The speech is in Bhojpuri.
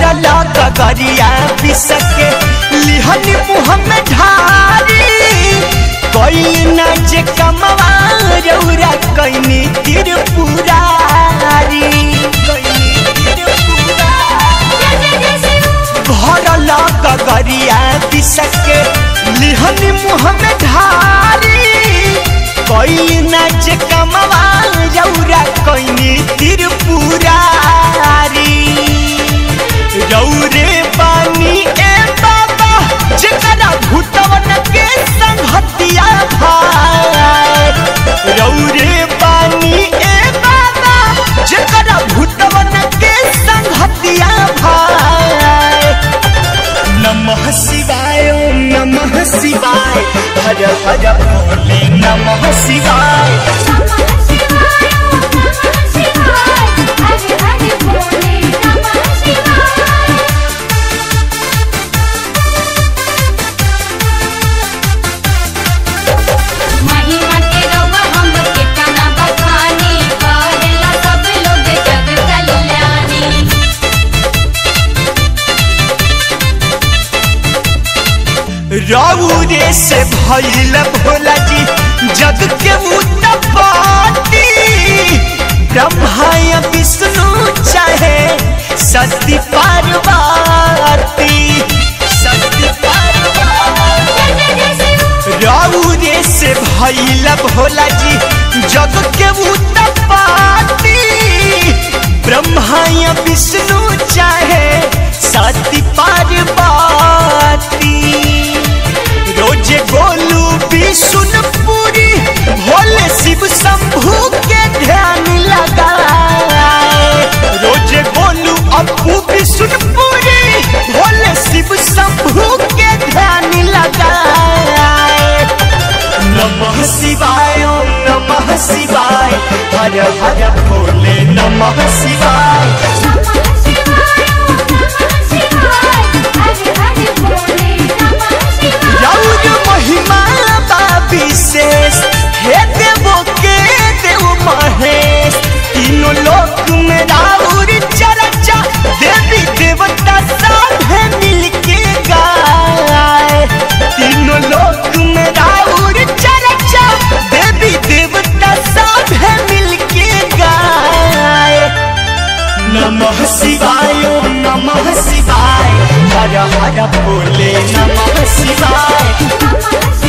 भरला गगरिया बिसके लिहन मुँह में ढारी कोई न जे कमवा रौरा कैनी त्रिपुरारी कैनी त्रिपुरारी भरल गगरिया बिसके लिहन मुँह में ढारी कोई नाच कमवा रौरा कोई त्रिपुरारी रौरे पानी ए बाबा जकरा भूतवन के संगतिया भाई रौरे पानी ए बाबा जकरा भूतवन के संगतिया भाई नमः शिवाय ओम नमः शिवाय हर हर भोले नमः शिवाय नमः शिवाय ओम नमः शिवाय हरे हरे भोले नमः शिवाय महिमा के रवा हम कितना बखानी करेला सब लोग जग कल्याणी रौरे से भइल भोला जी जग के उत्तपति ब्रह्मा या विष्णु चाहे सती पार्वती सती पार्वती जय जय शिव रौरे से भइल भोला जी जग के उत्तपति ब्रह्मा या विष्णु चाहे सती पार्वती रोजे गोलू विष्णुपुरी भोले शिव शंभू के ध्यान लगाए रोजे गोलू अपू विष्णुपुरी भोले शिव शंभू के ध्यान लगाए नमः शिवाय ओम नमः शिवाय हर हर भोले नमः शिवाय नमः शिवाय ओम नमः शिवाय हरे हरे भोले नमः शिवाय रौर महिमा बा विशेष हे देवो के देव महेश तीनों लोक में राउर चर्चा देवी देवता साधे मिलके गाए तीनों लोक में राउर चर्चा देवी देवता साधे मिलके गाए नमः शिवाय ओम नमः शिवाय हर हर भोले नमः शिवाय नमः शिवाय